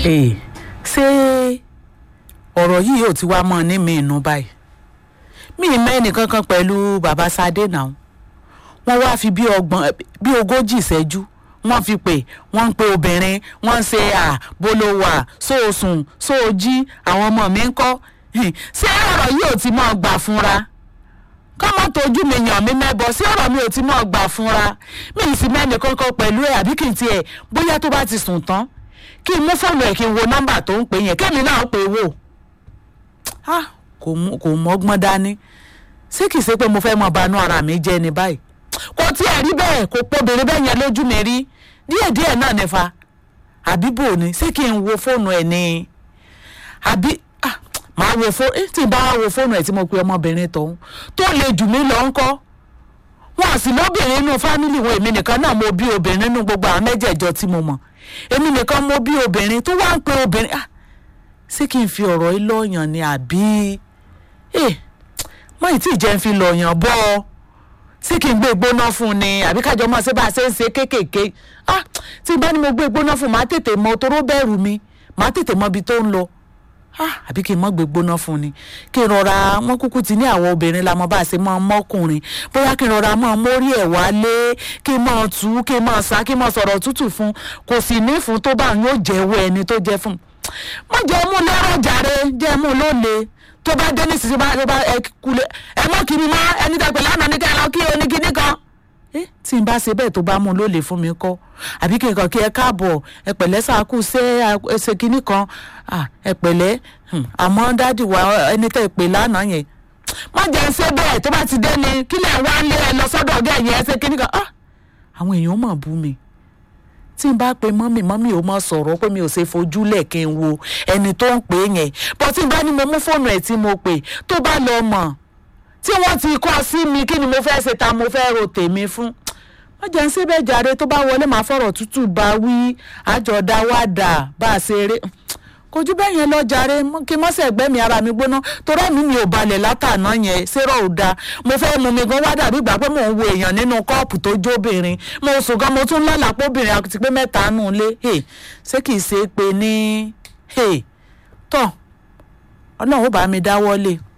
Ee, ṣé ọ̀rọ̀ yìí ò ti wá mọ́ ní mi inú báyìí mi ì mẹ́ni kankan pẹ̀lú bàbá Sadé náà wọ́n wá fi bí ọgbọ̀n bí ogójì ìṣẹ́jú wọ́n fi pè wọ́n ń pe obìnrin wọ́n ń ṣe à bolówà sóòsùn sóòjí àwọn ọmọ mi ń kọ́ ṣé ọ̀rọ̀ yìí ò ti mọ́ gbà fúnra kọ́mọ́ tójú mi yàn mí mẹ́bọ̀ sí ọ̀rọ̀ mi ò ti mọ́ gbà fúnra mi ì sì mẹ́ni kankan pẹ̀lú ẹ̀ àbí kì í tiẹ̀ bóyá tó bá ti sùn tán kí n mú fóònù ẹ̀ kí n wo nọ́mbà tó ń pè yẹn kémi náà pè wò ah kò mú kò mọ́gbọ́n dání ṣé kìí ṣe pé mo fẹ́ mọ banú ara mi jẹ́ ni báyìí kò tiẹ̀ rí bẹ́ẹ̀ kò pobìnrin bẹ́ẹ̀ yẹn lójú mi rí díẹ̀díẹ̀ náà nífa àbí bò ní ṣé kí n wo fóònù ẹ̀ ni àbí ah màá wo fóònù tí n bá wo fóònù ẹ̀ tí mo pe ọmọbìnrin tọ̀hún tó le jù mí lọ ńkọ́ wọn à sì lóbìnrin inú fámìlì wọn èmi nìkan náà mo bí obìnrin nínú gbogbo àwọn mẹ́jẹ̀ẹ̀jọ tí mo mọ̀ èmi nìkan mo bí obìnrin tó wá ń pe obìnrin ah ṣé kí n fi ọ̀rọ̀ yìí lọ́ọ̀yàn ni àbí ẹ mọ ìtì jẹ́ ń fi lọ́ọ̀yàn bọ́ ọ ṣé kí n gbé gbóná fún un ni àbí kájọ mọ̀ ṣé bá a ṣe ń ṣe kéékèèké ah tí n bá ní mo gbé gbóná fún un màá tètè mọ toró bẹ̀rù mi màá tètè mọ ibi tó ń lọ ah àbí kí n mọ gbé gbóná fún un ni kí n rọra wọn kúkú ti ní àwọn obìnrin la mọ bá a ṣe mọ mọkùnrin bóyá kí n rọra mọ mórí ẹ̀ wálé kí n mọ tù kí n mọ sá kí n mọ sọ̀rọ̀ tútù fún kò sì ní fún tó bá yóò jẹ́wọ́ ẹni tó jẹ́ fún mo jẹ́ mú lọ́rọ̀ jàre jẹ́ mú lóle tó bá dé ní sísè bá bá ẹ kulẹ̀ ẹ mọ́ kiri mọ́ ẹni tẹ́ pé lánàá ní kẹ́hìn lọ kí o ní kíní kan. tí n bá ṣe bẹ́ẹ̀ tó bá mú lóle fún mi kọ́ àbí kí n kàn kí ẹ káàbọ̀ ẹ pẹ̀lẹ́ sàkú ṣé ẹ ṣe kíní kan ẹ pẹ̀lẹ́ àmọ́ dádì wa ẹni tẹ́ pé lánàá yẹn má jẹ́ ṣe bẹ́ẹ̀ tó bá ti dé ni kílẹ̀ wá lé ẹ lọ sọ́dọ̀ ọ̀gá ẹ̀yìn ẹ ṣe kíní kan àwọn èèyàn mọ̀ bú mi tí n bá pe mọ́mì mọ́mì ò mọ̀ sọ̀rọ̀ pé mi ò ṣe fojúlẹ̀ kí n wo ẹni tó ń pè é yẹn bọ́ tí n bá ní mo mú fóònù ẹ̀ tí mo pè tó bá lọ mọ̀ tí wọ́n ti kọ́ sí mi kí ni mo fẹ́ ṣe ta mo fẹ́ ro tèmi fún wọ́n jẹ́ ń síbẹ̀ jàre tó bá wọlé màá fọ̀rọ̀ tútù bá wí àjọ̀dá wà dà bá a ṣe eré kò jù bẹ́ẹ̀ yẹn lọ jàre kí mọ́sẹ̀ ẹ̀gbẹ́ mi ara mi gbóná torí ẹ̀mí mi ò balẹ̀ látàná yẹn ṣérò ò da mo fẹ́ mu mi gan wá dàbí ìgbà pé mò ń wo èèyàn nínú kọ́ọ̀pù tó jóbìnrin mo sùn gan mo tún lálàá póbìnrin àti pé mẹ́ta nù lé ṣé kìí ṣe pé ní tọ́ ọlọ́run ó bá mi dáwọ́lé